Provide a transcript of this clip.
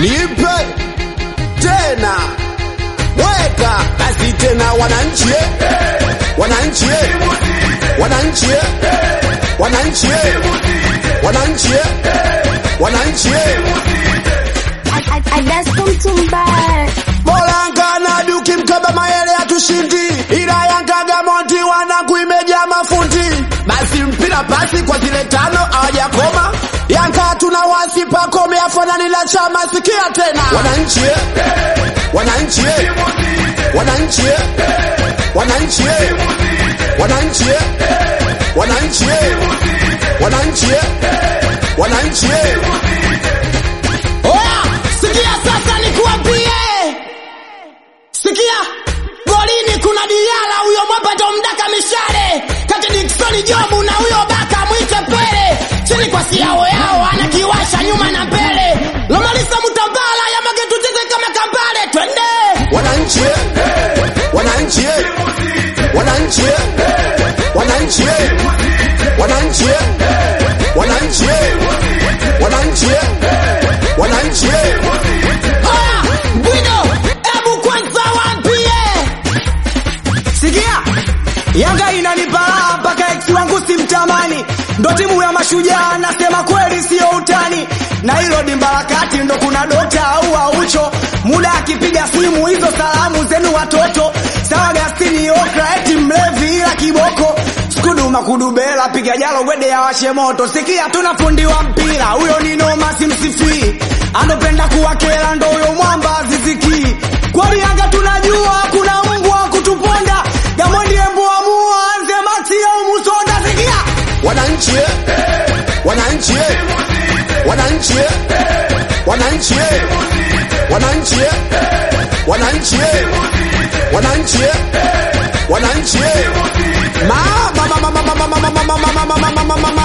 nipe tena, weka basi tena, wananchi eh, wananchi eh, wananchi eh, wananchi eh, wananchi eh, wananchi eh. Bora ngana duki mkaba mayele hatushindi, ila Yanga Gamonti wanaku imejaa mafundi. Basi mpira pasi kwa zile tano hawajakoma. Yanga tuna wasi pakome afanani la chama, sikia tena wananchi eh, wananchi eh, wananchi eh, wananchi eh, wananchi eh, wananchi eh, wananchi eh, wananchi eh. Oya, sikia sasa nikuambie. Sikia, golini kuna Diala huyo mwapato mdaka mishale kati Dickson Jobu na huyo baka mwite Pele chini kwa siao yao anakiwasha nyuma na mbele Lomalisa Mutambala ya magetu tete kama kambale twende wananchi eh, wananchi eh, wananchi eh, wananchi eh, wananchi eh, wananchi eh, wananchi eh, wananchi eh. Oya, Bwido, ebu kwanza waambie Sikia, Yanga inanipa raha mpaka ex wangu simtamani, ndo timu ya mashujaa, nasema kweli sio utani, na hilo dimba la kati ndo kuna dokta au aucho, muda akipiga simu hizo salamu zenu watoto, sawa Gastini Okra eti mlevi ila kiboko skudu makudubela piga jalo gwede ya washe moto. Sikia, tuna fundi wa mpira huyo ni noma, simsifii, anopenda kuwakela ndo huyo mwamba aziziki. Kwani Yanga tunajua kuna mbwa wa kutuponda, Gamondi embu amua anze Maxi au Musonda. Sikia, wananchi eh, wananchi eh, wananchi eh, wananchi eh, wananchi eh, wananchi eh, wananchi eh, wananchi eh. Ma ma ma ma ma ma ma ma ma ma ma ma ma ma ma ma ma